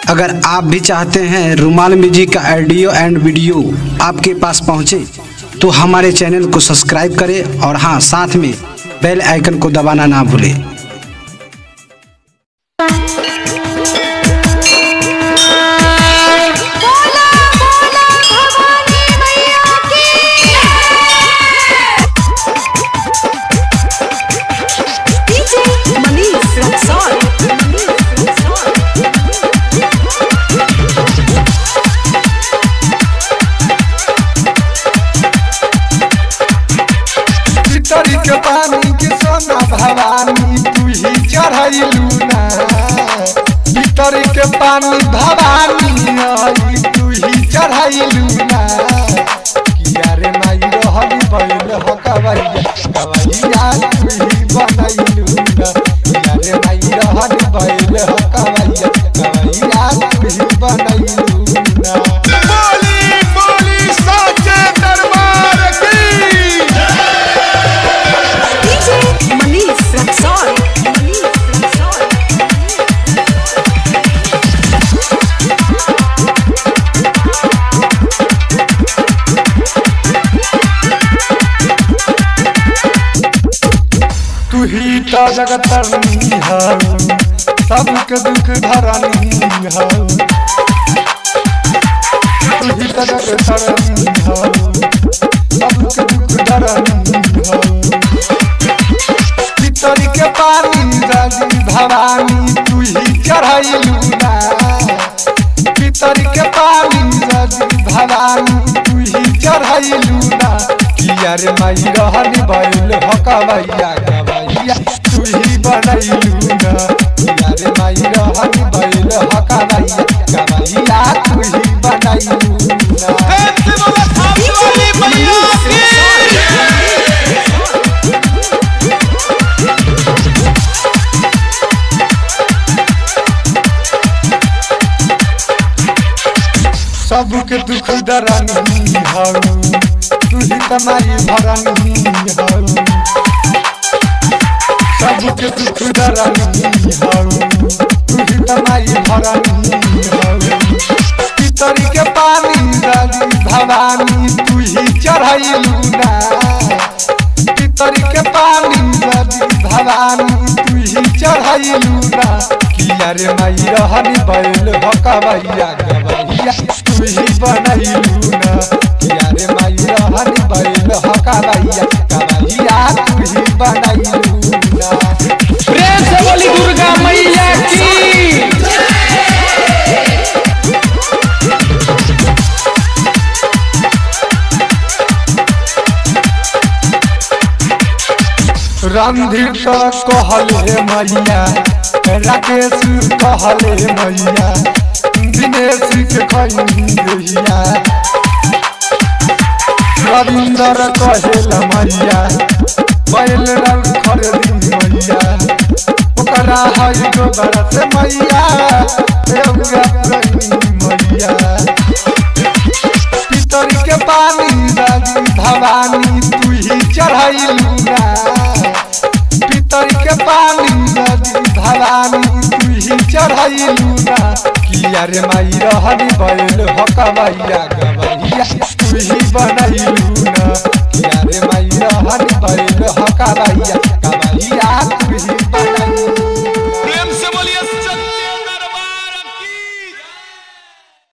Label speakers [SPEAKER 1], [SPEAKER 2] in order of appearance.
[SPEAKER 1] अगर आप भी चाहते हैं रुमाल म्यूजिक का ऑडियो एंड वीडियो आपके पास पहुंचे तो हमारे चैनल को सब्सक्राइब करें और हाँ साथ में बेल आइकन को दबाना ना भूलें
[SPEAKER 2] बोला बोला भवानी मैया की डीजे मनीष रक्सौल
[SPEAKER 3] पितरी के पानी के सोना भवानी तू ही चढ़ैलू ना पितरी के पानी भवानी आई तू ही चढ़ैलू ना किया रे माई रहल बैल हो कवैया कवैया तू ही बनैलू ना किया रे माई रहल बैल हो कवैया कवैया तू ही बनैलू ना
[SPEAKER 4] बोली बोली साचे दरबार की
[SPEAKER 2] डीजे मनीष रक्सौल
[SPEAKER 3] तू ही तो जगतरनी हो सबके दुख धरनी हो तू ही तो जगतरनी हो सबके दुख धरनी हो पितरी के पानी राजी भवानी तू ही चढ़ैलू ना पितरी के पानी राजी भवानी तू ही चढ़ैलू ना किया रे माई रहनी भइल हो कवैया कवैया तू ही बनैलू ना किया रे माई रहनी भइल हो कवैया कवैया तू ही बनैलू ना
[SPEAKER 4] धरती वाला थाप वाली मैया की
[SPEAKER 3] सबके दुख दरनी हो तू ही तमारी भरनी हो सबके दुख दरनी हो तू ही तमारी भरनी हो पितरी के पानी राजी भवानी तू ही चढ़ैलू ना पितरी के पानी राजी भवानी तू ही चढ़ैलू ना किया रे माई रहनी बैल हो कवैया गवैया तू ही बनैलू ना किया रे माई रहनी बैल हो कवैया कवैया तू ही बनैलू ना
[SPEAKER 4] प्रेम से बोली दुर्गा मैया की
[SPEAKER 3] रणधीर तो कहले मैया राकेश कहले मैया दिनेश के खैया रविंदर कहेल मैया बैल रंग खरीदी मैया ओकरा है गोबर से मैया एवगा रही मैया पितर के पानी राजी भवानी तू ही चढ़ैलू ना पितर के पानी राजी भवानी तू ही चढ़ैलू ना किया रे माई रहनी बैल हो कवैया गवैया तू ही बनैलू ना किया रे माई रहनी बैल हो कवैया कवैया तू ही बनैलू